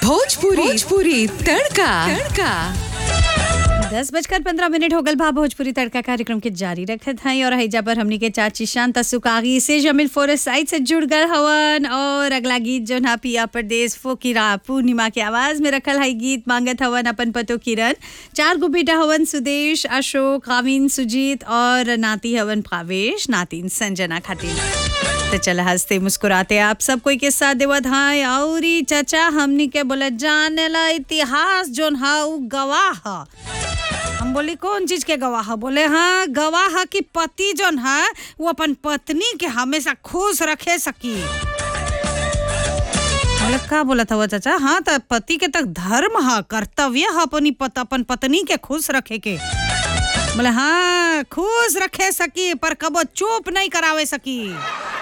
भोजपुरी भोजपुरी तड़का तड़का दस बजकर पंद्रह मिनट हो गल भा भोजपुरी तड़का कार्यक्रम के जारी रखत हैं और हैजा पर हमनी के चाची शांता सुकागी से जमील फोरस साइड से जुड़ गल हवन और अगला गीत जो ना पिया प्रदेश फोकिरा पूर्णिमा के आवाज में रखल है गीत मांगत हवन अपन पतो किरण चार गो बेटा हवन सुदेश अशोक कामिन सुजीत और नाती हवन भावेश नातिन संजना खातिर तो चल हंसते मुस्कुराते आप सब कोई के साथ देवत हाय औरी चाचा हमनी के बोले जाने ला इतिहास जोन हा उ गवाह ह हम बोली कौन चीज के गवाह बोले हाँ गवाह की पति जोन है वो अपन पत्नी के हमेशा खुश रखे सकी बोले का बोला था वो चाचा हाँ तो पति के तक धर्म है कर्तव्य है अपनी पत, अपन पत्नी के खुश रखे के बोले हाँ खुश रखे सकी पर कबो चुप नहीं करावे सकी